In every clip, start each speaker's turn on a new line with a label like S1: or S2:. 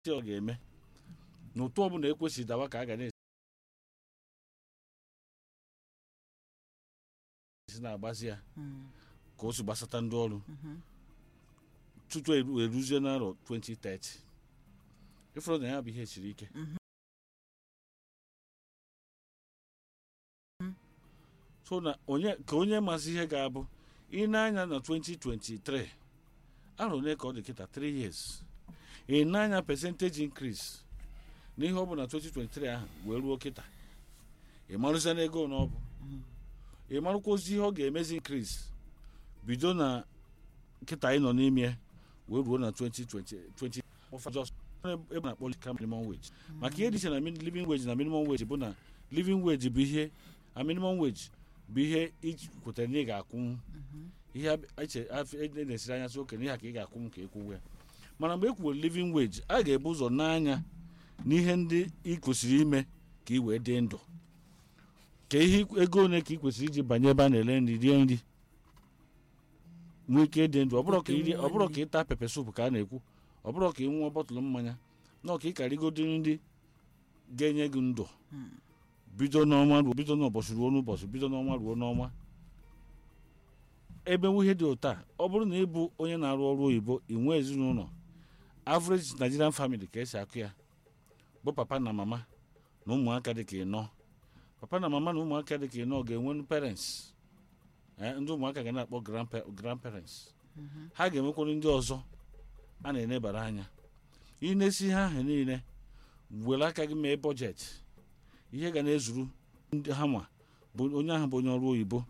S1: ọ ga-eme na ụtụ ọbụla ekwesịghị dawa ka a ga na-esi na-agbazi ya ka o si gbasata ndị ọrụ tutu eru- eruzie n'arọ 2030 ịfụrụ na ya bụ ihe siri ike so na onye ka onye masị ihe ga-abụ ị na-anya na 2023 arọ ole ka ọ dị kịta 3 years ị na-anya percentage increase n'ihe ọ bụ na 2023 ahụ wee ruo kịta ị marụzie na ego na ọ bụ ị marụkwa ozi ihe ọ ga-emezi increase bido na kịta anyị nọ n'ime ya wee ruo na 2020 20 just ebe a na-akpọ ka minimum wage maka ihe dị iche na min- living wage na minimum wage bụ na living wage bụ ihe a minimum wage bụ ihe iji kwetara na ị ga-akwụ ihe a- eche- af- e na-esiri anya sị okenye ihe a ka ị ga-akwụ m ka ịkwụwe ya mana mgbe e kwuwere living wage a ga-ebu ụzọ n'anya n'ihe ndị ị kwesịrị ime ka ị wee dị ndụ ka ihe ego ole ka ị kwesịrị iji banye ebe a na-ere nri rie nri nwee ike ịdị ndụ ọ bụrụ ka ị rie- ọ bụrụ ka ị taa pepe sup ka a na-ekwu ọ bụrụ ka ị ṅụọ bọtụlụ mmanya na ka ị karịgodo nri ga-enye gị ndụ bido n'ọnwa ruo bido n'ụbọchị ruo n'ụbọchị bido n'ọnwa ruo n'ọnwa ebe ihe dị ụta ọ bụrụ na ị bụ onye na-arụ ọrụ oyibo ị nwee ezinụlọ average Nigerian family ka esi akụ ya bụ papa na mama na ụmụaka dị ka ịnọ papa na mama na ụmụaka dị ka ịnọ ga-enwe parents eh, ndị ụmụaka ga na-akpọ grandpa- grandparents ha ga-enwekwara ndị ọzọ a na-enebara anya ị na-esi ihe ahụ niile were aka gị mee bọjetị ihe ga na-ezuru ndị ha nwa bụ onye ahụ bụ onye ọrụ oyibo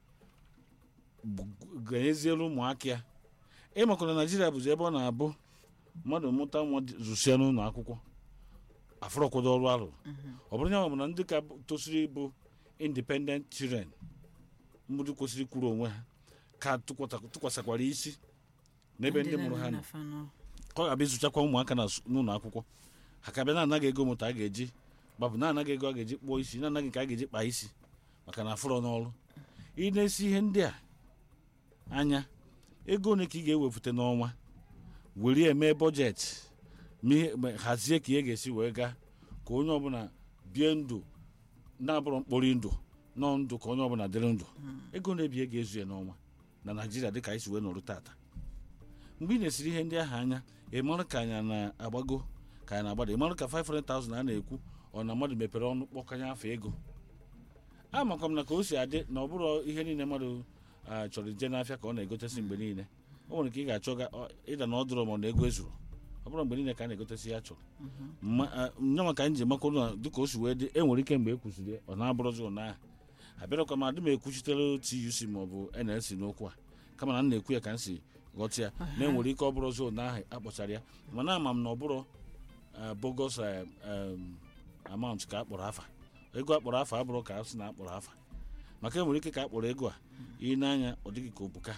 S1: bụ- ga-enyeziere ụmụaka ya ịmakwa na naijiria bụzi ebe ọ na-abụ mmadụ mụta nwa dị- zụsịa n'ụlọ akwụkwọ afụrọkwado ọrụ arụ ọ bụrụ ya bụ na ndị ka bụ- tosiri ịbụ independent children ndị kwesịrị kwuru onwe ha ka tụkwata- tụkwasịkwara isi n'ebe ndị mụrụ ha nọ ka ọ ga-abịa ịzụchakwa ụmụaka na s- n'ụlọ akwụkwọ ha ka bịa na-anaghị ego moto a ga-eji gbapụ na-anaghị ego a ga-eji kpụọ isi na-anaghị nke a ga-eji kpaa isi maka na afụrọ n'ọrụ ị na-esi ihe ndị a anya ego ole ka ị ga-ewepụta n'ọnwa were ya mee bọjetị ma ihe- ma hazie ka ihe ga-esi wee gaa ka onye ọbụla bie ndụ na-abụrụ mkpori ndụ nọ ndụ ka onye ọbụla dịrị ndụ ego na-ebie ga-ezu ya n'ọnwa na naijiria dịka anyị si wee nọrụ tata mgbe ị na-esiri ihe ndị ahụ anya ị mara ka anyị na-agbago ka anyị na-agbada ị mara ka 500,000 a na-ekwu ọ na mmadụ mepere ọnụ kpọkanye afọ ego amakwa m na ka o si adị na ọ bụrụ ihe niile mmadụ ah, chọrọ ije n'afịa ka ọ na-egotesi mgbe niile o nwere ka ị ga-achọ ga- ọ- ịda na ọ dụrụ ma ọ na ego ezuru ọ bụrụ mgbe niile ka a na-egotesi ya chọrọ Ma- ah, nyanwa ka anyị ji makwa na dịka o si wee dị e nwere ike mgbe e kwụsịrị ya, ọ na-abụrụzi ụnyaahụ abịarakwa m adị m ekwuchitere tuc ma ọ bụ nlc n'okwu a kama na m na-ekwu ya ka m si ghọta ya na enwere ike ọ bụrụzi ụnyaahụ akpọchara ya mana ama m na ọ bụrụ ah, bogus eh, em, amount ka a kpọrọ afa ego akpọrọ afa abụrụ ka a sị na akpọrọ afa maka enwere ike ka a kpọrọ ego a ị n'anya ọ dịghị ka obuka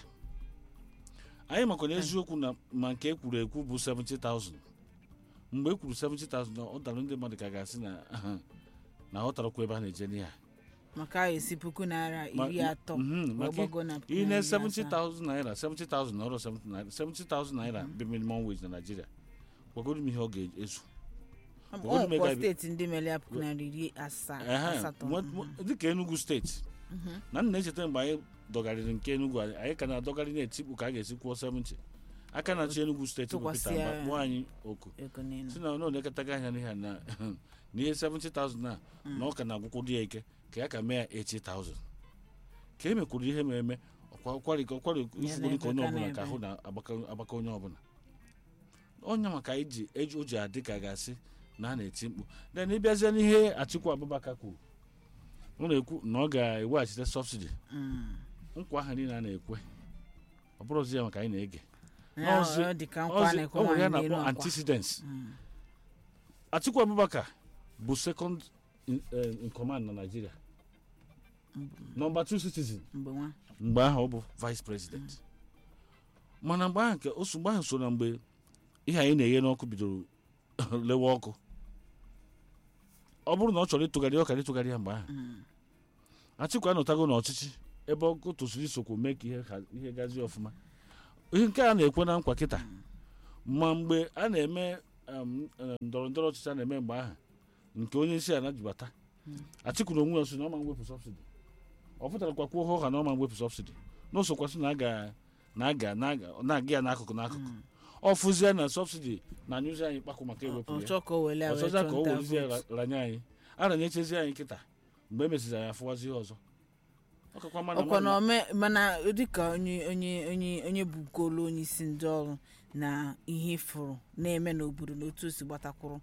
S1: anyị makwa na eziokwu na ma nke ekwuru ekwu bụ 70,000 mgbe e kwuru 70,000 na ọ dara ndị mmadụ ka ga-asị na aha, na ọ tarakwa ebe a na-eje n'ihe a
S2: maka a esi puku naira
S1: Ma-
S2: iri atọ
S1: mhm,
S2: wee
S1: maka
S2: gbago na
S1: ihe na
S2: narị asaa.
S1: 70,000 naira 70,000 na ọrụ 70 naira 70,000 naira bụ minimum wage na Naịjirịa gwagodo m ihe ọ ga-ezu
S2: Ọ
S1: Obodo
S2: nwekwa
S1: mega-
S2: steeti ndị mere ya puku naira iri asaa
S1: Ehe,
S2: asatọ
S1: nwe-
S2: mhm.
S1: nwe- dịka Enugu steeti na m na-echeta mgbe anyị dọgarịrị nke Enugu anyị anyị ka na-adọgarị na-etikpu ka a ga-esi kwụọ 70 aka na-achị Enugu steeti bụ Peter
S2: Tụkwasị
S1: Mba
S2: ya-
S1: kpụọ anyị oku
S2: ego niile
S1: si na ọ na-elekọtaghị anya n'ihe a na na ihe 70,000 na na ọ ka na-agwụkwụ dị ya ike ka ya ka mee ya 80,000 ka e mekwuru ihe ma eme ọkwa- ọkwari ọkwari ifugoro ka onye
S2: na-ebe,
S1: ọbụla
S2: ka
S1: ka ahụ na-agbaka agbaka onye ọbụla onye maka anyị ji eji o ji adị ka ga-asị na a na-eti mkpu then ịbịazie n'ihe Atiku Abubakar kwuru ọ na-ekwu na ọ ga-eweghachite sọbsidi
S2: Mm.
S1: nkwa ahụ niile a na-ekwe ọ bụrụzi ya maka anyị na-ege
S2: Ya,
S1: Ọzi-
S2: ọ dị ka nkwa
S1: Ọzi-
S2: na-ekwe
S1: o nwere ya
S2: nwaanyị n'elu
S1: na-akpọ
S2: akwa.
S1: antecedents
S2: Mm.
S1: Atiku Abubakar bụ second in, eh, in command na Nigeria nọmba 2 citizen
S2: mgbe nwa
S1: mgbe ahụ ọ bụ vice president mana mgbe ahụ nke osu mgbe ahụ so na mgbe ihe anyị na-eghe n'ọkụ bidoro lewe ọkụ ọ bụrụ na ọ chọrọ ịtụgharị ọkara ịtụgharị ya mgbe ahụ
S2: Mm.
S1: Atiku anọtago n'ọchịchị ebe ọkụ tosiri isokwu mee ka ihe ha- ihe gazie ọfụma ihe nke a na-ekwe na nkwa kịta ma mgbe a na-eme em, em, ndọrọ ndọrọ ọchịchị a na-eme mgbe ahụ nke onye isi ala jibata Atiku na onwe ya so na ọma mwepụ sọbsidi ọ pụtara kwuo ha ọha na ọma mwepụ sọbsidi n'ụsokwasị na aga na aga na-aga ya n'akụkụ n'akụkụ ọ fụzie na sọbsidi na anyụzi anyị kpakụ maka ewepụ ya
S2: ọchọ ka o wele wee
S1: ọzọza ka o
S2: chọnta
S1: werezie
S2: votu.
S1: ranye anyị a ranyechezi anyị kịta mgbe e mesịzị anyị afụwazi ihe ọzọ ọ kakwa mma na
S2: ọkwa na
S1: mmadụ-
S2: ome mana dịka onye onye onye onye bugolu onye isi ndị ọrụ na ihe fụrụ na-eme n'obodo na otu o si gbatakwuru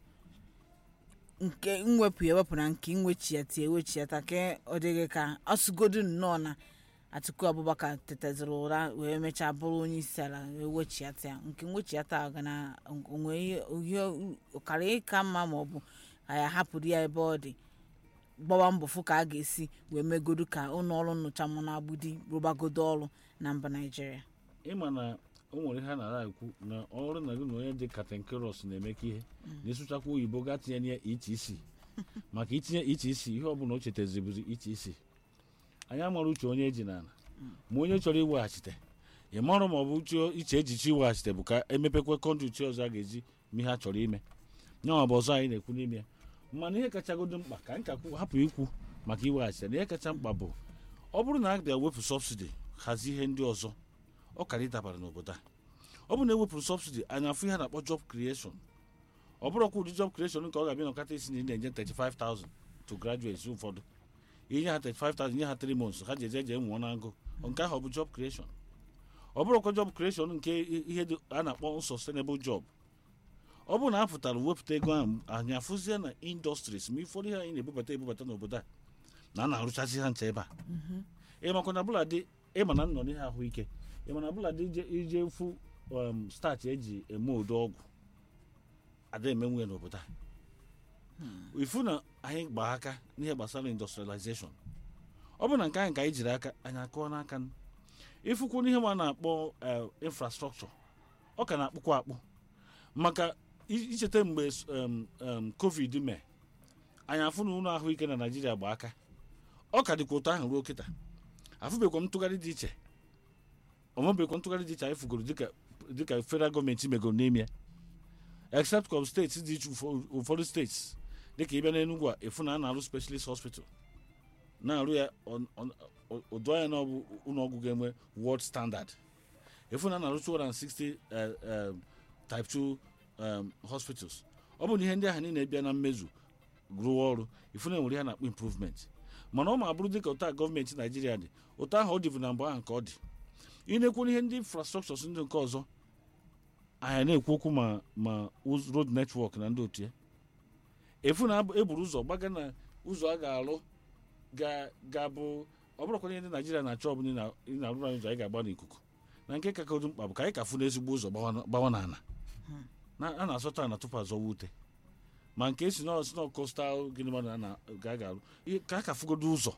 S2: nke mwepụ ya ewepụ na nke nwechiata ewechiata ka ọ dịghị ka ọsụgodu nnọọ na Atiku Abubakar tetaziri ụra wee mechaa bụrụ onye isi ala wee wechiata ya nke nwechiata a ga na onwe ihe ihe ọkara ịka mma ma ọ bụ ka ya hapụrụ ya ebe ọ dị gbawa mbọ fụ ka a ga-esi wee megodu ka ụlọ ọrụ nnyocha mụ na agbudi rụbagodo ọrụ na mba naijiria
S1: ịma na o nwere ihe a na-ara ekwu na ọrụ na gị na onye dị katenkeros na-emekọ ihe na ịsụchakwa oyibo gaa tinye ya etc maka itinye etc ihe ọbụla o chetazibụzi etc anyị amara uche onye eji n'ala ma onye chọrọ iweghachite ị marụ ma ọ bụ uche iche ejichi iweghachite bụ ka emepekwa kọnduit ọzọ a ga-eji ma ihe a chọrọ ime nyanwa bụ ọzọ anyị na-ekwu n'ime ya mana ihe kachagodo mkpa ka anyị ka kwu- hapụ ikwu maka iweghachite na ihe kacha mkpa bụ ọ bụrụ na a bịa wepụ sọbsidi hazie ihe ndị ọzọ ọ kara ịdabara n'obodo a ọ bụ na ewepụrụ sọbsidi anyị afụ ihe a na-akpọ job creation ọ bụrụkwa ụdị job creation nke ọ ga-abịa n'ọkata isi na ị na-enye 35,000 to graduates ụfọdụ inye ha 35,000 nye ha 3 months ha ji eje eje nwụọ na agụ nke ahụ ọ bụ job creation ọ bụrụkwa job creation nke i- ihe dị a na-akpọ unsustainable job ọ bụrụ na a pụtara wepụta ego ahụ anyị afụzie na industries ma ụfọdụ ihe anyị na-ebubata ebubata n'obodo a na a na-arụchazi ha ncha ebe a ịmakwa na bụla dị ịma na nnọ n'ihe ahụike ịma na bụla dị ije ije fụ um, starch eji eme ụdị ọgwụ ada emenwu ya n'obodo a ifu na anyị gbaa aka n'ihe gbasara industrialization ọ bụ na nke anyị ka anyị jiri aka anyị akụọ n'aka n- ifukwu n'ihe ma na-akpọ eh, infrastructure ọ ka na-akpụkwa akpụ maka i- icheta mgbe s- um, um, covid mee anyị afụ na ụlọ ahụike na naijiria gba aka ọ ka dịkwa ụtọ ahụ ruo kịta afụbekwa m ntụgharị dị iche ọmụbekwa ntụgharị dị iche anyị fugoro dịka dịka federal gọọmenti megoro n'ime ya except com steeti dị iche ụfọ- ụfọdụ steeti dịka ịbịa n'enugwu a efu na a na-arụ specialist hospital na-arụ ya on- on- o- odo anya na ọ bụ ụlọọgwụ ga-enwe world standard efu na a na-arụ 260 eh, eh, type 2 um, hospitals ọ bụ na ihe ndị ahụ niile bịa na mmezu rụọ ọrụ ifu na enwere ihe a na-akpọ improvement mana ọ ma bụrụ dịka ụta gọọmenti naijiria dị ụta ahụ ọ dịbụ na mgbe ahụ nke ọ dị ị na-ekwu ihe ndị infrastructures ndị nke ọzọ anyị na-ekwu okwu ma ma uz- road network na ndị otu ya efu na abụ- eburu ụzọ gbaga na ụzọ a ga-alụ ga- ga-abụ ọ bụrụkwa ihe ndị naijiria na-achọ ọbụla ị na- ị na-arụrụ anyị ụzọ anyị ga-agba n'ikuku na nke kakodo mkpa bụ ka anyị ka fụ n'ezigbo ụzọ gbawa na- gbawa n'ala na a na-asọta ana tupu azọwa ute ma nke si nọ si nọ kostal gịnị ma na na ga a ga-arụ ihe ka a ka fụgodo ụzọ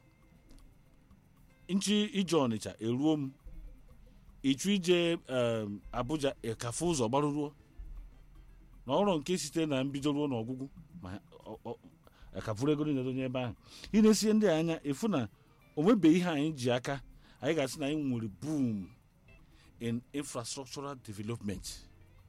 S1: nchi ije ọnịcha eruo m ịchụ ije em, abuja ịkafụ ụzọ gbaruruo na ọrụ nke site na mbido ruo n'ọgwụgwụ ma ọ- ọ- akafuru ego niile donye ebe ahụ ị na-esie ndị a anya efu na o nwebeghị ihe anyị ji aka anyị ga-asị na anyị nwere boom in infrastructural development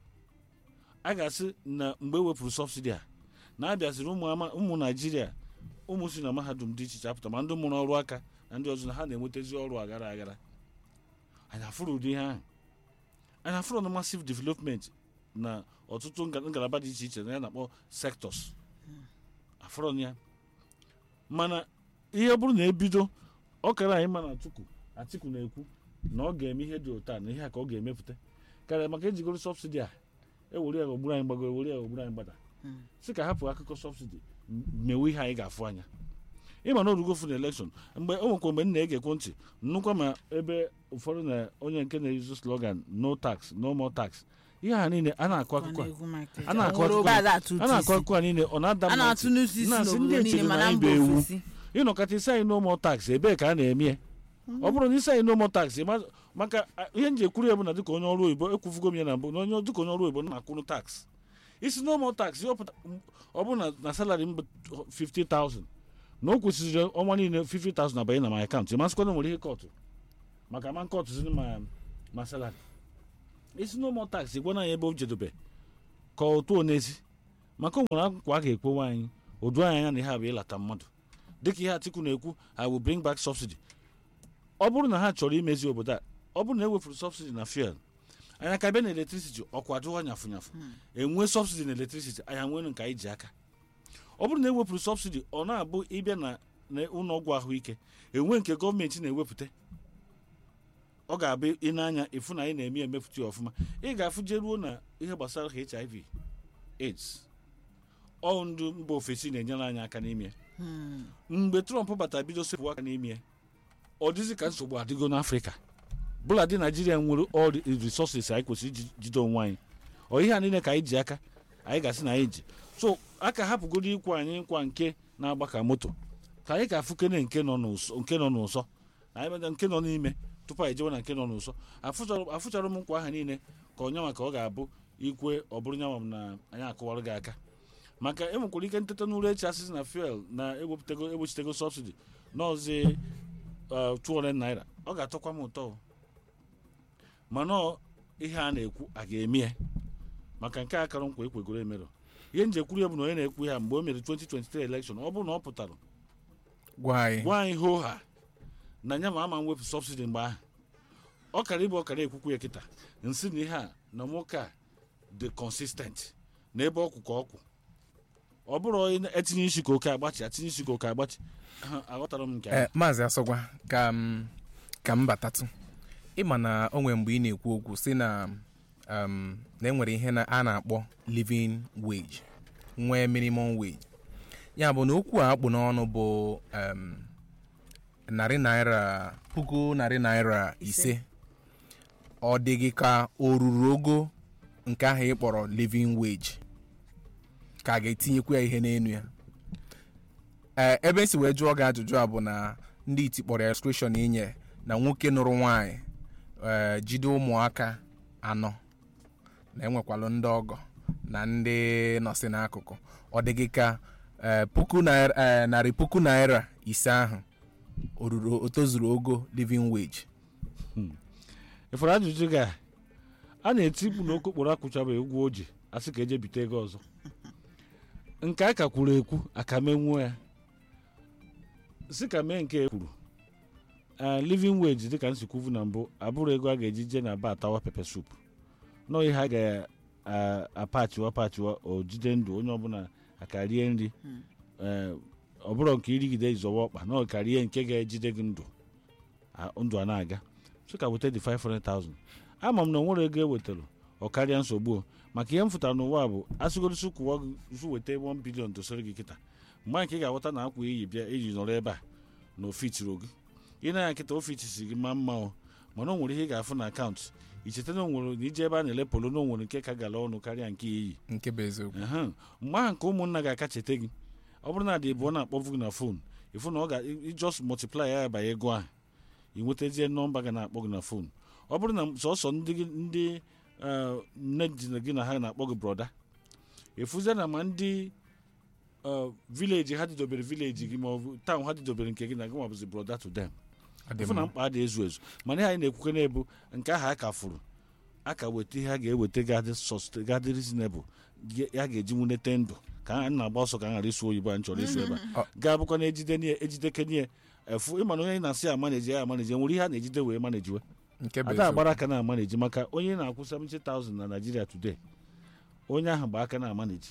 S1: a ga-asị na mgbe e wepụrụ sọbsidi a na-abịaziri ụmụ ama- ụmụ naijiria ụmụ si na mahadum dị iche iche apụta ma ndị mụrụ ọrụ aka na ndị ọzọ na ha na-enwetazi ọrụ aghara aghara anyị afụrụ ụdị ihe ahụ anyị afụrụ na massive development na ọtụtụ nga- ngalaba dị iche iche na ya na-akpọ sectors afụrụ ya mana ihe bụrụ na ebido ọ kara anyị ma na atiku atiku na-ekwu na ọ ga-eme ihe dị ụta na ihe a ka ọ ga-emepụta karịa maka ejigoro sọbsidi a ewere ya ogburu anyị gbago ewere ya ogburu anyị gbada si ka hapụ akụkọ sọbsidi m- mewe ihe anyị ga-afụ anya ịma na orugo fụ na elekshọn mgbe o nwekwa mgbe m na-egekwu ntị nnukwu ma ebe ụfọdụ na onye nke na-ezu slogan no tax no more tax ihe ha niile a na-akụ
S2: Ọ
S1: akụkọ a.
S2: na-ekwu Michael
S1: a na-akụ
S2: Jackson.
S1: akụkọ
S2: Nwere obe a atụ
S1: a
S2: ụtụ
S1: na-akụ
S2: isi.
S1: akụkọ a niile ọ na-ada
S2: a
S1: mma
S2: na-atụ
S1: ntị.
S2: n'ụtụ isi
S1: Na-asị ndị
S2: n'obodo niile
S1: echere na
S2: mana
S1: anyị
S2: mba
S1: bụ ewu.
S2: ofesi
S1: ịnọkọta isi anyị no more tax ebee ka a na-eme ya ọ bụrụ na isi anyị no more tax ịma- maka a, ihe nji ekwuru ya bụ na dịka onye ọrụ oyibo ekwufugo m ya na mbụ na onye dịka onye ọrụ oyibo na-akwụrụ tax isi no more tax ya ọpụta- ọ bụrụ na na salary m bụ 50,000 na o kwesịrị ọnwa niile 50,000 abanye na my account ịmasịkwa na nwere ihe kọtụ maka ma kọtụ zini ma ma salary isi no more tax gwana ya ebe o jedobe ka otu onezi maka o nwere akwụkwọ a ga-ekwewa anyị odu anyị anya na ihe a bụ ịlata mmadụ dịka ihe atiku na-ekwu i will bring back subsidy ọ bụrụ na ha chọrọ imezi obodo a ọ bụrụ na e wefuru subsidy na fuel anya ka bịa na electricity ọkwa adịghọ nyafụ nyafụ enwe subsidy na electricity anya nwere nke anyị ji aka ọ bụrụ na ewepụrụ subsidy ọ na-abụ ịbịa na na ụlọọgwụ ahụike enwe nke gọọmenti na-ewepụta ọ ga-abụ ị na-anya ịfụ na anyị na-eme emepụta ya ọfụma ị ga-afụ jeruo na ihe gbasara hiv aids ọ ndị mba ofesi na-enyere anyị aka n'ime ya. mgbe trump batara bido sepụ aka n'ime ya, ọ dịzị ka nsogbu adịgo n'afrịka bụladị naijiria nwere all the resources anyị kwesịrị iji jide onwe anyị ọ ihe a niile ka anyị ji aka anyị ga-asị na anyị ji so aka hapụgodo ịkwa anyị nkwa nke na-agba ka moto ka anyị ga-afụkene nke nọ n'ụsọ nke nọ n'ụsọ na anyị meda nke nọ n'ime tupu anyị jewe na nke nọ n'ụsọ afụchara afụchara m nkwa aha niile ka onye nwa ka ọ ga-abụ ikwe ọ bụrụ nyanwa m na anyị akụwarụ gị aka maka enwekwara ike nteta n'ụlọ echi asịsị na fuel na ewepụtago egbochitego sọbsidi n'ọzi 200 naira ọ ga-atọkwa m ụtọ o. mana ọ ihe a na-ekwu a ga-eme ya maka nke a kara nkwa ekwegoro emerụ ihe nje kwuru ya bụ na onye na-ekwu ya mgbe o mere 2023 election ọ bụrụ na ọ pụtara
S3: gwa anyị
S1: gwa anyị hoo ha na nya ma ama mwepụ sọbsidi mgbe ahụ ọ kara ịbụ ọkara ekwukwu ya kịta nsị na ihe a na nwoke a dị consistent na ebe ọkwụ ka ọkwụ ọ bụrụ onye etinye isi ka oke agbachi atinye isi ka oke agbachi Ha, aghọtara m nke ahụ.
S3: ee maazị asọgwa ka m ka m batatụ ịma na o nwere mgbe ị na-ekwu okwu si na um, na enwere ihe na a na-akpọ living wage nwee minimum wage ya bụ na okwu a akpụ n'ọnụ bụ um, narị naira puku narị naira ise ọ dị gị ka o ruru ogo nke ahụ ị kpọrọ living wage ka a ga-etinyekwu ya ihe n'elu ya ee ebe esi wee jụọ gị ajụjụ a bụ na ndị iti kpọrọ ya exclusion inye na nwoke nụrụ nwaanyị ee jide ụmụaka anọ na enwekwalụ ndị ọgọ na ndị nọsị n'akụkụ ọ dị gị ka ee, puku naira ee, narị puku naira ise ahụ o ruru o tozuru ogo living wage
S1: ịfọrọ ajụjụ gị a a na-eti mkpu na okokporo akwụchabeghị ụgwọ o ji asị ka eje bite ego ọzọ nke a ka kwuru ekwu aka menwuo ya si ka mee nke e kwuru a living wage dịka nsikwuvu na mbụ abụrụ ego a ga-eji je na ba atawa pepe sup nọ ihe a ga-apachiwa pachiwa o jide ndụ onye ọbụla aka rie nri ee, ọ bụrụ nke irigide zọwa ọkpa na ọ ka rie nke ga-ejide gị ndụ a- ndụ a na-aga so ka weta dị 500,000 ama m na onwere ego ewetara ọ karịa nsogbu o. maka ihe m fụtara n'ụwa bụ asịgorosi kwụwa gị su weta 1 bilion dosere gị kịta mgbe nke ị ga-aghọta na akwa iyi bịa iji nọrọ ebe a na ofitiri gị ị na-anya nkịta ofitisi gị ma mma o mana o nwere ihe ị ga-afụ na akaụntụ icheta na onwere na ije ebe a na-ele polo na onwere nke ka gara ọnụ karịa nke iyi
S3: nke bụ eziokwu
S1: Ehem. mgbe ahụ nke ụmụnna ga-aka cheta gị ọ bụrụ na dị bụ ọ na-akpọvu gị na fon ịfụ na ọ ga just multiply ya banye ego ahụ ị nwetazie nọmba ga na-akpọ gị na fon ọ bụrụ na sọsọ ndị gị- ndị eh, nne di na gị na ha na-akpọ gị broda efuzie na ma ndị eh, vileji ha didobere vileji gị ma ọ bụ taụn ha didobere nke gị na gị ma bụzi broda to them
S3: Ọ dị
S1: ịfụ na
S3: mma.
S1: mkpa dị ezu ezu mana ihe anyị na-ekwuke na-ebu nke ahụ a ka fụrụ a ka weta ihe a ga-eweta gadị sọst gadị reasonable ge- ya ga-eji nwunete ndụ ka a na-agba ọsọ ka a ghara ịsụ oyibo a nchọrọ ịsụ ebe a
S3: Ọ-
S1: ga-abụkwa na ejide nie ejideke nie efu ịma na onye na-asị amaneji ya amaneji nwere ihe a na-ejide wee manejiwe
S3: nke bụ
S1: ada
S3: eziokwu
S1: agbara aka na amaneji maka onye na-akwụ 70,000 na Nigeria today onye ahụ gba aka na amaneji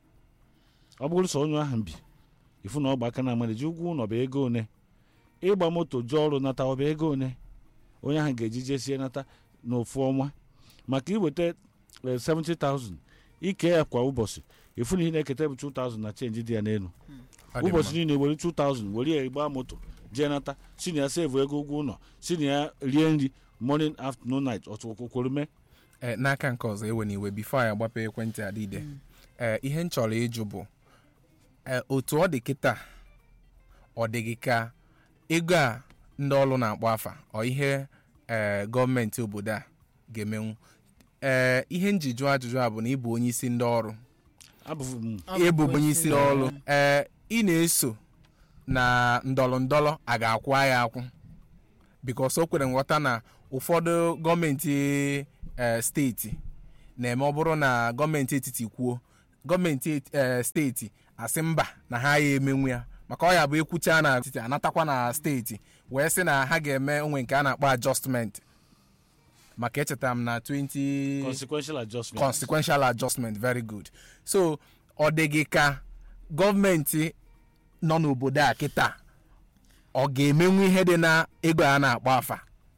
S1: ọ bụrụ sọ onye ahụ bi ifu na ọ gba aka na amaneji ụgwọ ụlọ bụ ego one ịgba moto jụọ ọrụ nata ọ bụ ego one onye ahụ ga-eji jesie nata n'ofu ọnwa maka iweta eh, 70,000 ike ya kwa ụbọchị ifu na ihe na-eketa bụ 2,000 na chenji dị ya n'elu
S3: Ọ dị mma.
S1: ụbọchị niile were 2000 were ya gbaa moto jee nata si na ya sevu ego ụgwọ ụlọ si na ya rie nri morning afternoon night ọtụkwukwuru mee
S3: Ee, n'aka nke ọzọ ewe n'iwe bifo anyị agbapụ ekwentị adịde ee ihe m chọrọ ịjụ bụ ee, otu ọ dị kịta ọ dị gị ka ego a ndị ọrụ na-akpọ afa ọ ihe ee gọọmenti obodo a ga-emenwu ee ihe njiju ajụjụ a bụ na ịbụ onye isi ndị ọrụ
S1: abụghị m
S3: ịbụ onye isi ndị ọrụ ee ị na-eso na ndọrọ ndọrọ a ga-akwụ ya akwụ bikos o kwere nghọta na ụfọdụ gọọmenti ee steeti na-eme ọ bụrụ na gọọmenti etiti kwuo gọọmenti eti- eh, steeti asị mba na ha ya emenwu ya maka ọ ya bụ ekwucha na steeti anatakwa na steeti wee sị na ha ga-eme onwe nke a na-akpọ adjustment maka echetara m na 20
S1: consequential adjustment
S3: consequential adjustment very good so ọ dị gị ka gọọmenti nọ n'obodo a kịta ọ ga-emenwu ihe dị na ego a na-akpọ afa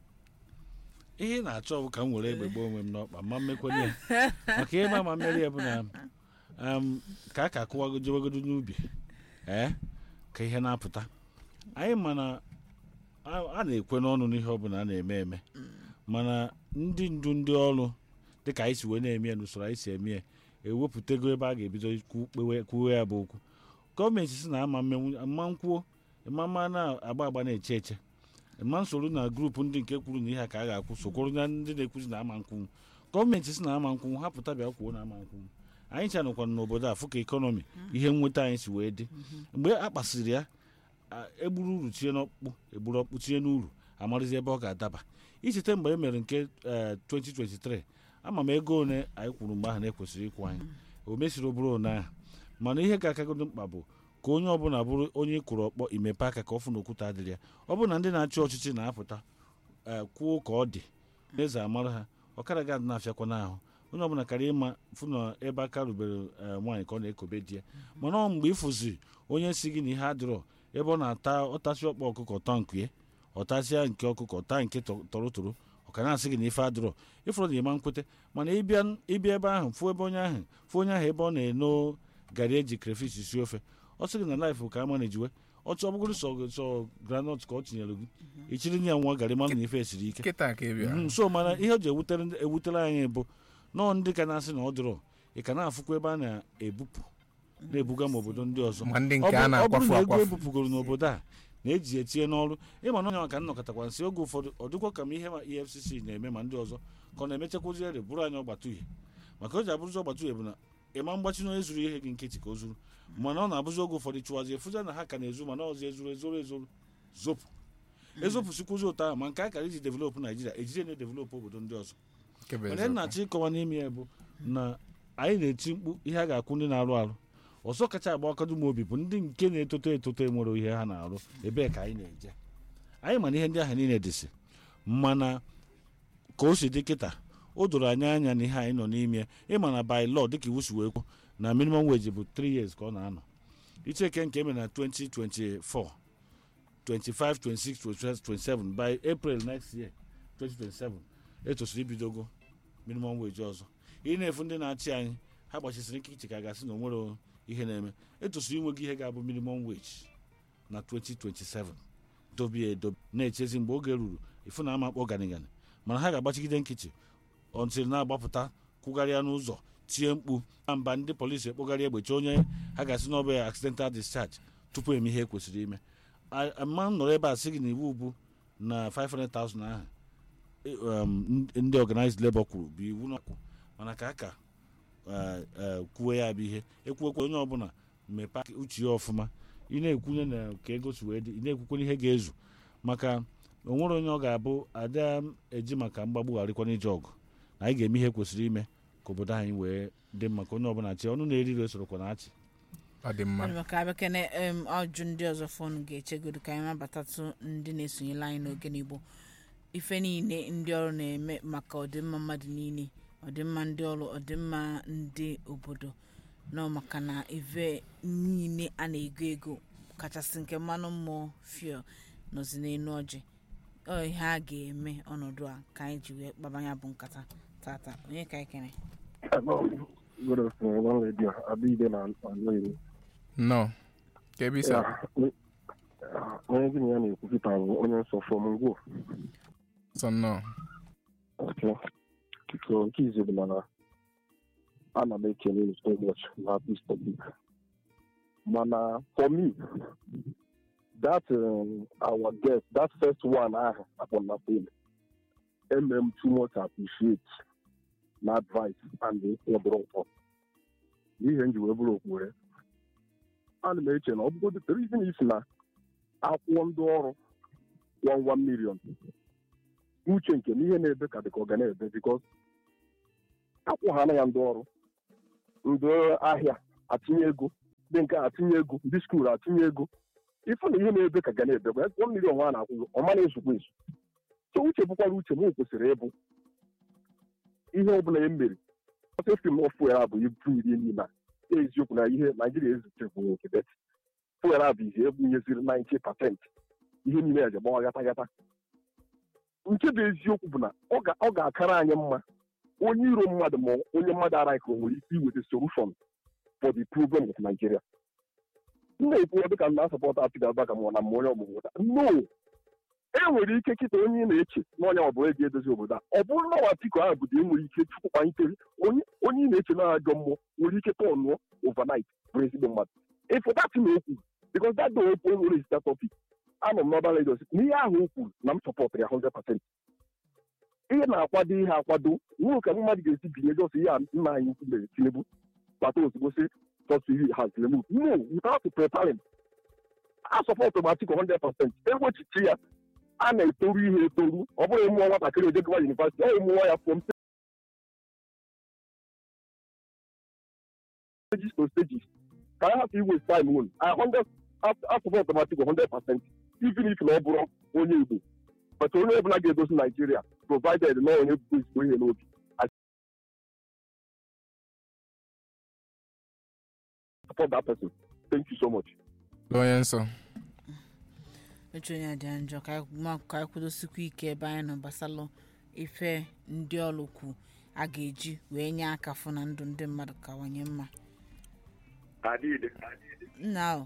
S1: ihe ị na-achọ bụ ka m were egbe gbaa onwe m n'ọkpa ma mmekwenye ya maka ihe ma mmeri ya bụ na um, ka a ka akụwago jewegodo n'ubi ee ka ihe na-apụta anyị mana a a na-ekwe n'ọnụ n'ihe ọbụla a na-eme eme mana ndị ndu ndị ọrụ dịka anyị si wee na-eme ya n'usoro anyị si eme ya ewepụtago ebe a ga-ebido kwu- kpewe- kwuwe ya bụ okwu gọọmenti si na ama mmenwu ama nkwuo mama na-agba agba na-eche eche ma nsoro na grupu ndị nke kwuru na ihe a ka a ga-akwụ sokwuru na ndị na-ekwuzi na ama nkwunwu gọọmenti si na ama nkwunwu ha pụta bịa kwuo na ama nkwunwu anyị chanụkwana n'obodo a fụ ka ekọnọmi ihe nweta anyị si wee dị mgbe a kpasịrị ya a- egburu uru tinye n'ọkpụkpụ egburu ọkpụ tinye n'uru amarịzi ebe ọ ga-adaba icheta mgbe e mere nke eh, 2023 ama m ego one anyị kwuru mgbe ahụ na-ekwesịrị ịkwụ anyị o mesiri oburu one ahụ mana ihe ga-akagodo mkpa bụ ka onye ọbụla bụrụ onye kwụrụ ọkpọ imepe aka ka ọ fụ na okwute adịrị ya ọ bụ na ndị na-achị ọchịchị na-apụta ee, kwuo ka ọ dị eze amara ha ọkara ga na-afịakwa n'ahụ onye ọbụla karịa ịma fụ na ebe aka rubere ee, nwaanyị ka ọ na-ekobe di ya mana ọ mgbe ịfụzi onye si gị na ihe adịrọ ebe ọ na-ata ọtasị ọkpa ọkụkọ tọ nke ọtasịa nke ọkụkọ taa nke tọ- tọrọ toro ọka na-asị gị na ife adịrọ ịfụrụ na ịma nkwete mana ịbịa ịbịa ebe ahụ fụ ebe onye ahụ fụ onye ahụ ebe ọ na-eno garị eji crayfish si ofe ọ sị gị na laịfụ ka ama na-ejiwe ọchọ ọbụgoro sọ sọ granọt ka ọ tinyere gị ichiri ya nwa garị mana na ife esiri ike
S3: kịta ka ị bịara
S1: Mhm, so mana ihe o ji ewutere ndị- ewutere anyị bụ nọọ ndị ka na-asị na ọ dịrọ ị ka na-afụkwa ebe a na-ebupụ na-ebuga ma obodo ndị ọzọ
S3: ma ndị
S1: ọ
S3: nke
S1: bụ-
S3: a
S1: ọ bụrụ
S3: na-akwafu
S1: na ego
S3: akwafu
S1: ebupụgoro n'obodo a na-eji etinye n'ọrụ ịma na onye maka nnọkọtakwa nsị oge ụfọdụ ọ dịkwa ka ma ihe ma efcc na-eme ma ndị ọzọ ka ọ na-emechakwuzi ere bụrụ anyị ọgbata uhie maka o ji abụrụzi ọgbata uhie bụ na ịma mgbachi na onye zuru ihe gị nkịtị ka o zuru mana ọ na-abụzi oge ụfọdụ chụwazi efuza na ha ka na-ezu mana ọzọ ezuru ezoro ezoro zopụ ezopụsikwuzi ụtọ ahụ ma nke a kara iji developụ naijiria ejide na-edevelopụ obodo ndị ọzọ
S3: Nke bụ
S1: mana ihe
S3: eziokwu.
S1: na-achọ ịkọwa n'ime ya bụ na anyị na-eti mkpu ihe a ga-akwụ ndị na-arụ arụ ọzọ kacha agba akọdụ m obi bụ ndị nke na-etoto etoto enwere ihe ha na-arụ ebee ka anyị na-eje anyị mana ihe ndị ahụ niile dịsị mana ka o si dị kịta o doro anyị anya na ihe anyị nọ n'ime ya ịma na by law dịka iwu si wee kwuo na minimum wage bụ 3 years ka ọ na-anọ icheke nke emere na 2024 25 26 27 27 by april next year 2027 etosiri ibidogo minimum wage ọzọ ị na-efu ndị na-achị anyị ha gbachisiri ike iche ka a gasị na onwere ihe na-eme etosiri inweghị ihe ga-abụ minimum wage na 2027 dobie edobe na-echezi mgbe oge ruru ifu na ama akpọ ganigani mana ha ga-agbachigide nkịtị ọntịrị na-agbapụta kwụgharịa n'ụzọ tie mkpu na mba ndị polisi ekpogharị egbechi onye ha ga-asị na ọ bụ ya accidental discharge tupu eme ihe e kwesịrị ime A- ama m nọrọ ebe a sị gị na iwu bụ na 500,000 ahụ e- um, ndị organized labor kwuru bụ iwu n'ọkwụ mana ka a ka eh, eh, kwuwe ya bụ ihe ekwuekwe onye ọbụla mmepe aka uche ya ọfụma ị na-ekwunye na ka ego si wee dị ị na-ekwukwe ihe ga-ezu maka onwere onye ọ ga-abụ ada m eji maka mgbagbu gharịkwa n'ije ọgụ na anyị ga-eme ihe kwesịrị ime ka obodo anyị wee dị mma ka onye ọbụla chi ọnụ na-eri ire sorokwa na achị
S3: ọ dị mma
S2: Ọ dị maka abịakene em, ajụ ndị ọzọ fọnụ ga-echegodo ka anyị mabatatụ ndị na-esonyela anyị n'oge n'igbo ife niile ndị ọrụ na-eme maka ọdịmma mmadụ niile ọdịmma ndị ọrụ ọdịmma ndị obodo nọ maka na ife niile a na-ego ego kachasị nke mmanụ mmụọ fuel nọzi n'elu ọjị ọ ihe a ga-eme ọnọdụ a ka anyị ji wee kpabanya bụ nkata tata onye ka anyị kene
S4: Hello. Good afternoon, one lady. Abide na Anoyi.
S3: nnọọ ka ebe isi
S4: Onye gị na ya na-ekwupụta bụ onye nsọ from Ngwo.
S3: sọ nnọọ
S4: Okay. So nke izu bụ na ana m ekele unu so much na this topic. Mana for me, that um, our guest, that first one ahụ akpọ na phone, eme m too much appreciate na advice and ịkwụ bụrụ ụkwụ. N'ihe nji wee bụrụ okpure. ana m eche na ọ bụgodị the reason is na akwụkwọ ndị ọrụ one one million uche nke na ihe na-ebe ka dị ka ọ ga na-ebe because akwụghana ya ndị ọrụ ndị ahịa atinye ego ndị nke a atinye ego ndị skuul atinye ego ifu na ihe na-ebe ka ga na-ebekwa ụgbọ mmiri ọnwa a na-akwụgo ọma na-ezukwa ezu so uche bụkwara uche m kwesịrị ịbụ ihe ọbụla ya mere ọtụ fim of fuel bụ ibu iri niile eziokwu na ihe naijiria ezutekwu nwoke bet fuel bụ ihe ebunyeziri 90 pasent ihe niile ya ji gbawa gata gata nke bụ eziokwu bụ na ọ ga- ọ ga-akara anyị mma onye iro mmadụ ma onye mmadụ ara ka o nwere ike iweta solution for the problem of Nigeria. m na-ekwu ọ dịka m na-asọpọta Atiku Abubakar ma ọ na ma onye ọgbụgbọ no e nwere ike kịta onye ị na-eche na onye ọbụla eji edozi obodo a ọ bụrụ na Atiku ahụ bụ e nwere ike chukwu kpalitere onye onye ị na-eche na ajọ mmụọ nwere ike tọnụọ overnight bụrụ ezigbo mmadụ ịfụ datị na okwu because that day okwu enwere ezita topic anọ m n'ọba Lagos na ihe ahụ o kwuru na m sọpọtụrụ ya 100% ihe na-akwado ihe akwado nwere ka mmadụ ga-esi binye jos ihe a nna anyị ukwu mere Tinubu kpata ozugbo si subsidy has removed no without preparing a sọpọtụ m Atiku 100% egbochichi ya a na-etoru ihe etoru ọ bụrụ ịmụọ nwatakịrị ojegwa yunivasiti ọ ịmụọ ya from stages to stages ka I have to waste time on I 100 I support m Atiku 100% even if na ọ bụrụ onye Igbo but onye ọbụla ga-edozi Naijiria provided na onye bụ ezigbo ihe n'obi I support that person thank you so much
S3: onye nsọ
S2: eche onye dị njọ ka anyị ma- ka anyị kwudosikwa ike ebe anyị nọ gbasalụ ife ndị ọrụ kwu a ga-eji wee nye aka fụ na ndụ ndị mmadụ kawanye mma
S5: Adịde.
S2: nna ahụ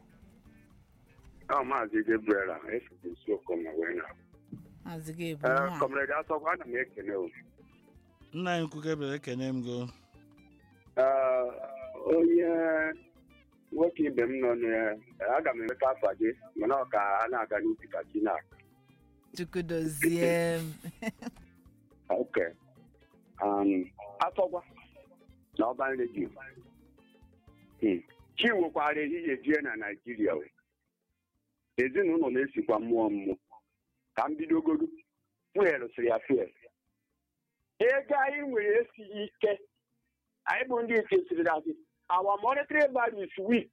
S5: Ọ maazị Gabriel a efugo isi okoma wee na.
S2: maazị ga-ebu
S5: Ee,
S2: nwa
S5: Kọmrade Asọkwa ana m ekene o.
S1: nna anyị ukwu Gabriel ekene m go
S5: Ee, onye nwoke ibe m nọ na aga m emeta afa gị mana ọ ka a na-aga n'ubi ka chi na
S2: chukwu dozie m
S5: oke um, Asọkwa na ọban redio Hmm. chi nwekwara ehihie jie na Naijiria o. ezinụlọ na-esikwa mmụọ mmụọ ka m bidogodo fuel sịrị ya fuel ego anyị nwere esighị ike anyị bụ ndị nke siri asị our monetary value is weak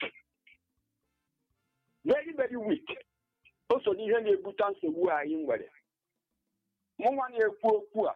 S5: very very weak o so n'ihe na-ebute nsogbu anyị nwere mụnwa na-ekwu okwu a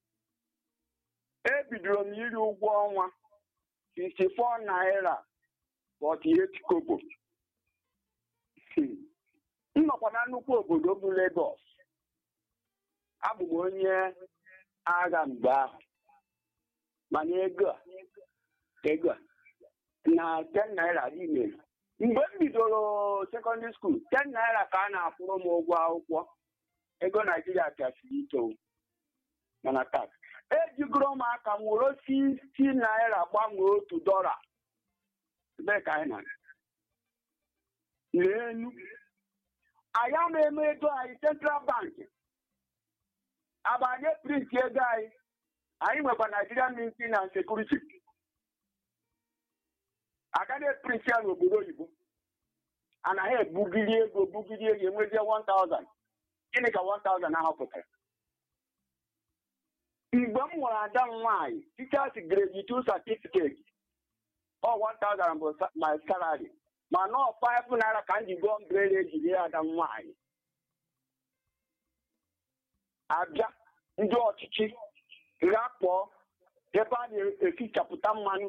S5: ebidoro m iri ụgwọ ọnwa 64 naira 48 kobo Hmm. m nọkwa na nnukwu obodo bụ Lagos abụ m onye agha mgbe ahụ mana ego a ego a na 10 naira dị mere mgbe m bidoro sekọndịrị skuul 10 naira ka a na-akwụrụ m ụgwọ akwụkwọ ego naijiria kasiri ike o. mana taa ejigoro m aka m were 50 naira gbanwee otu dọla ebee ka anyị nọ n'enu anyị ama eme ego anyị central bank abanye print ego anyị anyị nwekwa Nigerian Ministry and Security agaghị print ya n'obodo oyibo anaghị ebugiri ego bugiri ego enwezie 1000 gịnị ka 1000 ahụ pụtara mgbe m nwere ada m nwaanyị teachers grade 2 certificate ọ 1000 bụ sa- my salary mana ọ 5 naira ka m ji gụọ mbrere ejiri ada m nwaanyị abịa ndị ọchịchị ghakpọọ ebe a na-efichapụta mmanụ